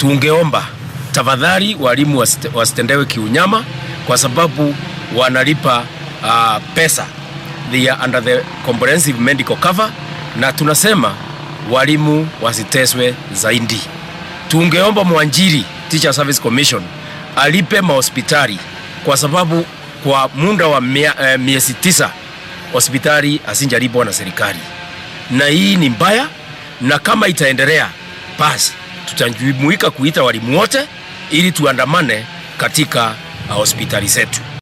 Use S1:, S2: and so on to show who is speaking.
S1: tungeomba tafadhali walimu wasite- wasitendewe kiunyama kwa sababu wanalipa uh, pesa they are under the comprehensive medical cover na tunasema walimu wasiteswe zaidi tungeomba mwanjiri Teacher Service Commission alipe mahospitali kwa sababu kwa muda wa mia, eh, miezi tisa hospitali asinjalipwa na serikali, na hii ni mbaya, na kama itaendelea basi tutajumuika kuita walimu wote ili tuandamane katika uh, hospitali zetu.